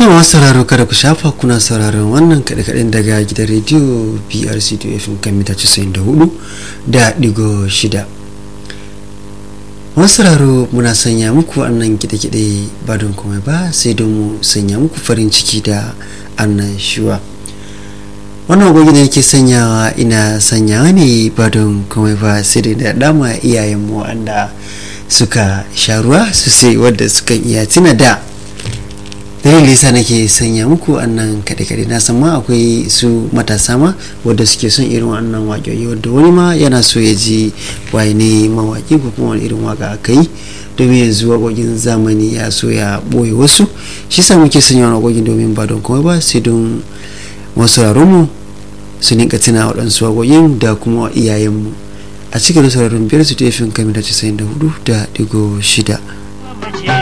To masu sauraro kada ku shafa kuna sauraron wannan kaɗe-kaɗen daga gidan rediyo BRC FM kan mita 94 da ɗigo shida. Masu sauraro muna sanya muku annan kiɗe-kiɗe ba don komai ba sai don mu sanya muku farin ciki da annan shuwa. Wannan agogi da yake sanyawa ina sanyawa ne ba don komai ba sai da dama iyayenmu wanda suka sha ruwa sosai wadda suka iya tuna da dalilin yasa nake sanya muku annan kaɗe-kaɗe na san ma akwai su matasa ma wadda suke son irin wannan waƙoƙi wadda wani ma yana so ya ji waye ne mawaƙi ko kuma wani irin waƙa aka yi domin yanzu waƙoƙin zamani ya so ya ɓoye wasu shi sa muke sanya wani waƙoƙin domin ba don komai ba sai don masu mu su ninka tuna waɗansu waƙoƙin da kuma iyayenmu a cikin sauraron biyar su tefin kamar da 94 da digo shida.